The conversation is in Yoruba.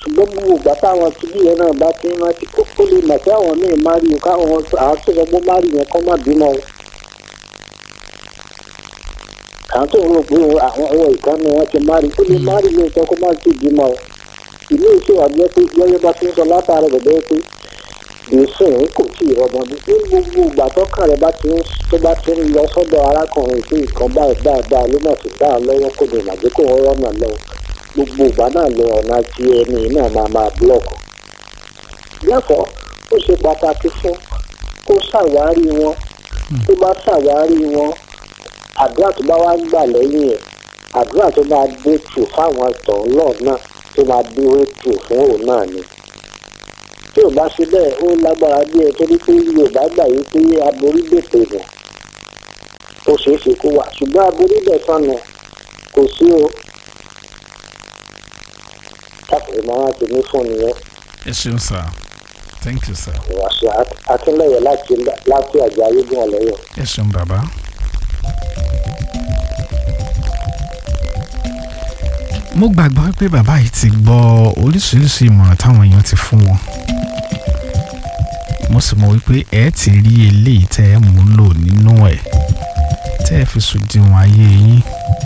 ṣùgbọ́n gbogbo ìgbà táwọn tìbí yẹn náà bá ti ń rántí kó kó lè mọ̀ sí àwọn míì má rí o káwọn àásọ̀gbọ́n má rí yẹn kọ́ má bímọ o. àwọn tó ń rò pé àwọn ọwọ́ ìkànnì wọn ti má rí kó lè má rí lóòótọ́ kó má sì bímọ o. ìlú ìṣèwà jẹ́ pé gẹ́gẹ́ bá ti ń sọ látàrí bẹ̀bẹ̀ pé ìsìn kò tí ì rọmọ bí ní gbogbo ìgbà tọ́kàn rẹ̀ bá ti ń tó bá ti ń lọ sọ́dọ̀ arákùnrin sí nǹkan báyìí dáadáa ló mà sì dá a lọ́wọ́ kó lè màjẹ́ kó wọ́n rọ́nà lọ gbogbo ìgbà náà lọ ọ̀nà tí ẹni náà máa máa búlọ̀kù. Therefore ó ṣe pàtàkì fún kó ṣàwárí wọn tó bá ṣàwárí wọn àdúrà tó bá wá gbà lẹ́yìn ẹ̀ àdúrà tó máa dé tù fáwọn ẹ̀tọ́ lọ́ọ̀ náà tó máa dúró tù fún òun náà ni tí ò bá ṣe bẹ́ẹ̀ ó lágbára bí ẹ torí pé yorùbá gbà yí pé aborí bètè nù ó ṣeé ṣe kó wà ṣùgbọ́n aborí bẹ̀ sànù kò sí o káfíńsì máa ti ní fún nìyẹn ẹ ṣeun sir thank you sir ìwàṣẹ akínlẹyẹ láti láti àjà ayégun ọlẹyọ. ẹ ṣeun bàbá. mo gbàgbọ́ pé bàbá yìí ti gbọ́ oríṣiríṣi ìmọ̀ràn táwọn èèyàn ti fún wọn mo sì mọ̀ wípé ẹ ti rí eléyìí tẹ́ ẹ mú lò nínú ẹ̀ tẹ́ ẹ fi sùn díwọ̀n ayé yín